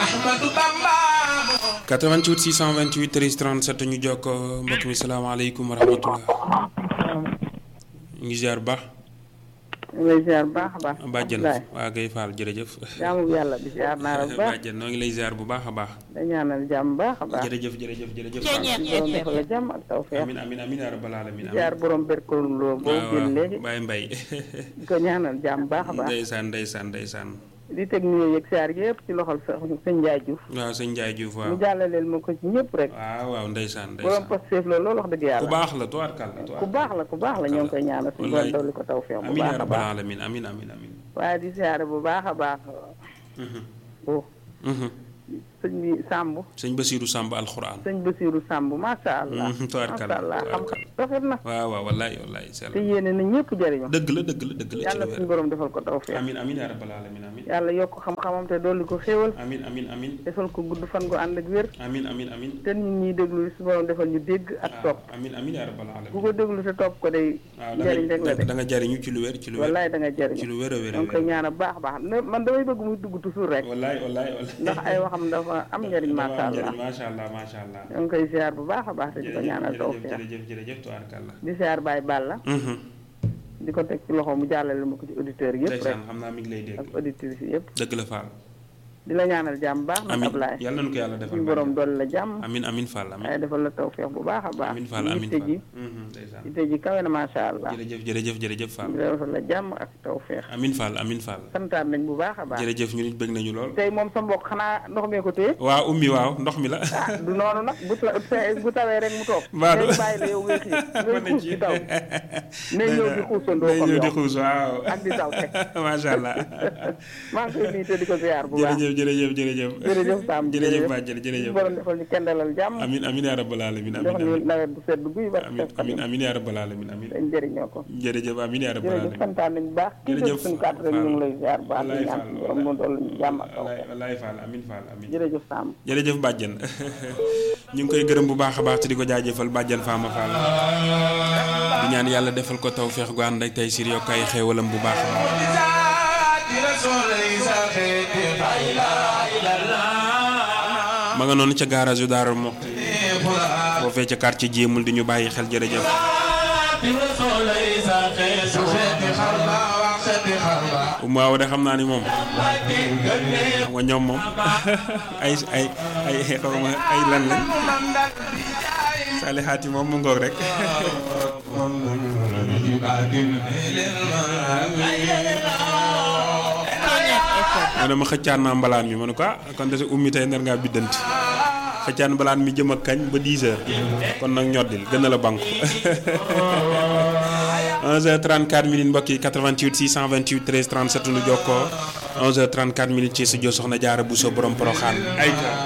Ahmadu Bamba 88 628 13 37 ñu jokkoo mbokk mi salaamaaleykum wa rahmatullah ñu ngi ziar bu baax ñu ngi lay ziar bu baax a baax. bàjjen Abdoulaye waa Guèye Fall jërëjëf jaamu bi yàlla bi ziar naa la bu baax bàjjen noo ngi lay ziar bu baax a baax da ñaanal jàmm bu baax a baax. jërëjëf jërëjëf jërëjëf suñu borom defal la jàmm ak tawfeex. amin amin amin yaa rabbal alamin amin ziar borom berkelu loo boo waaw génn léegi Baye Mbaye di ko ñaanal jàmm bu baax a baax. ndeysaan ndeysaan ndeysaan di teg nuyoo yeeg ziar yëpp ci loxol sa sëñ Ndiaye Diouf. waaw sëñ Ndiaye Diouf waaw mu jàllaleel ma ko ci ñëpp rek. waaw waaw ndeysaan borom ndeysaan Pastef la loolu wax dëgg ku yàlla. baax la tuwaarkal la ku baax la ku baax la ñoo ngi koy ñaanal suñu borom Wallaay. dolli ko tawfeex bu amin yaa baax a rabbal baax. alamin amin amin amin waaye di ziare bu baax a baax. Mhm, oh mhm. sëñ bi Samb. sëñ Basiiru Samb alxuraan sëñ Basiirou Samb macha allah. Mhm, tubaarkalla, macha allah tubaarkalla. xam-xam rafet na. waaw waaw wallaay wallaay sell te yéene na ñëpp jëriñu. dëgg la dëgg la dëgg la ci yàlla lu suñu wér borom defal ko tawfeex. amin amin yaa rabbal alamin amin yàlla yokk xam-xamam te dolli ko xéewal. amin amin amin defal ko gudd fan gu ànd ak wér. amin amin amin te nit ñi déglu suñu borom defal ñu dégg ak waaw topp. amin amin yaa rabbal alamin ku ko déglu te topp ko day. waaw da njëriñ rek la nga de. da nga jariñu ci lu wér ci lu wér wallaay da nga ci jëriñu. lu wér a wér a donc koy wér ñaan baax a baax ne man damay bëgg muy dugg toujours rek. wallaay wallaay wallaay ndax ay waxam dafa am njëriñ Dafa macha am allah. njëriñ macha allah macha allah ñoo ngi koy ziar bu baax a baax te di ko ñaanal jërëjëf tawfeex. jërëjëf jërëjëf tubaarkalla di ziar Baye Balla. mhm di ko teg ci loxo mu jàllale ma ko ci auditeurs yëpp rek. ndeysaan xam naa mi ngi lay dégg ak auditrices yëpp. dëgg la Fall di la ñaanal jàmm baax na amin Ablaye. yàlla nañu ko yàlla defal suñu borom dolli la jàmm. amin amin Fall amin waaye defal la tawfeex bu baax a baax. amin Fall amin yitte Fall ji mhm ndeysaan yitte ji kawe na macha allah. jërëjëf jërëjëf jërëjëf Fall di defal la jàmm ak tawfeex. amin Fall amin Fall santaan nañ bu baax a baax. jërëjëf ñu nit bëgg nañu lool tey moom sa mbokk xanaa ndox mee ko téye. waaw ummi waaw ndox mi la ah du noonu nag bu ta bu tawee rek mu toog. Mbaa du- day bàyyi la yow ngay xiir ngay xuus ci taw. ne ñëw di xuusandoo day comme ñëw di yow. xuus waaw ak di taw teg. macha allah maa ngi koy nuyu te di ko ziar bu baax. jërëjëf jërëjëf jërëjëf jërëjf Sam jërëjëf bàjjël jërëjëf suñu borom defal ñu kendalal jàmm. amin amin yaa rabbal alamin jox amin ñu amin nawet bu sedd guy ba amin amin amin yaa rabbal alamin amin dañ jëriñoo ko. jërëjëf amin yaa rabbal jërëjëf alamin santaan nañu bu baax. kii Jërëjëf def suñu kàddu rek ñu ngi lay ziar bu baax di Wallaay ñaan Fall, suñu borom mu dolli ñu jàmm ak taw. wallaay wallaay Fall amin Fall amin jërëjëf Sam. jërëjëf bàjjen ñu ngi koy gërëm bu baax a baax te di ko jaajëfal bàjjen Fama Fall di ñaan yàlla defal ko taw feex gu ànd ak tey sir yokk ay xéewalam bu baax a baax di rasul isa xeeti ma nga noonu ca garage yu Daaru Muxti foofee ca quartier jéemul di ñu bàyyi xel jërëjëf di rasul isa xeeti xeeti xarba wax xeeti xarba waaw de xam naa ni moom xam nga ñoom moom ay ay ay xaw ma ay lan lañ salixaat yi moom mu ngoog rek mu ne ma xëccaan naa mbalaan mi ma ne ko ah kon de sa ummi tey nar ngaa biddanti xëccaan mbalaan mi jëm ak kañ ba 10 heures kon nag ñoddil gën a la banku 11h34 minutes mbokk yi 88 628 13 37 nu jokkoo 11h34 minutes ci studio Soxna Jaara Bousso borom Poroxaan ay